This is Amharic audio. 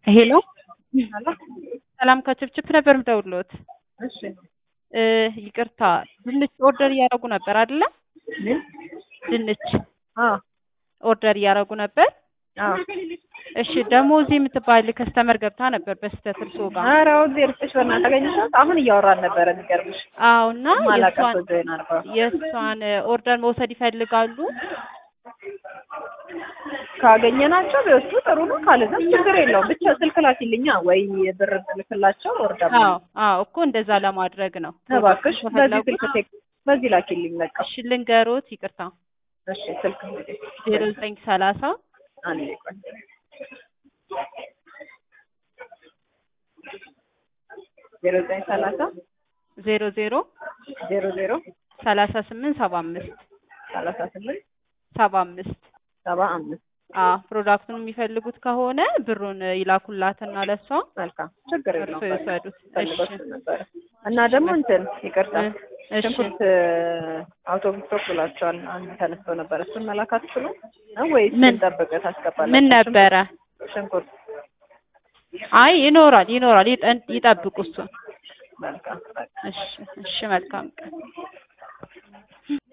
ሄሎ ሰላም ከችፕችፕ ነበር ምደውልዎት። እሺ እ ይቅርታ ድንች ኦርደር እያደረጉ ነበር አይደለ? ምን? ድንች አዎ ኦርደር እያደረጉ ነበር። አዎ። እሺ ደሞዝ የምትባል ከስተመር ገብታ ነበር በስህተት እርስዎ ጋር። ኧረ ወዴ ርጥሽ በእናትህ አገኘሻት? አሁን እያወራን ነበረ። የሚገርምሽ አዎ እና ማላውቃት የእሷን ሰው ዜና ነበር። የእሷን ኦርደር መውሰድ ይፈልጋሉ። ካገኘናቸው ቢወስዱ ጥሩ ነው። ካለዛም ችግር የለውም። ብቻ ስልክ ላኪልኛ ወይ ብር ልክላቸው ወርዳ አዎ አዎ እኮ እንደዛ ለማድረግ ነው። እባክሽ በዚህ ከፈለጉ ስልክ ቴክ በዚህ ላኪልኝ በቃ። እሺ ልንገሮት፣ ይቅርታ እሺ ስልክ ዜሮ ዘጠኝ ሰላሳ አንዴ ቆይ ዜሮ ዘጠኝ ሰላሳ ዜሮ ዜሮ ዜሮ ዜሮ ሰላሳ ስምንት ሰባ አምስት ሰላሳ ስምንት ሰባ አምስት ሰባ አምስት አዎ ፕሮዳክቱን የሚፈልጉት ከሆነ ብሩን ይላኩላትና ለሷ መልካም ችግር እርሶ የለውም። ይውሰዱት። ፈልጎት እሺ ነበረ እና ደግሞ እንትን ይቅርታ እሺ ሽንኩርት አውቶቡስ ቶክ ብላቸዋል። አንድ ተነስቶ ነበረ። እሱን መላክ አትችሉም ነው ወይስ ምን? እንጠብቅ ታስገባላችሁ? ምን ነበረ? ሽንኩርት አይ ይኖራል ይኖራል፣ ይጠን- ይጠብቁ እሱን። መልካም እሺ እሺ መልካም ቀን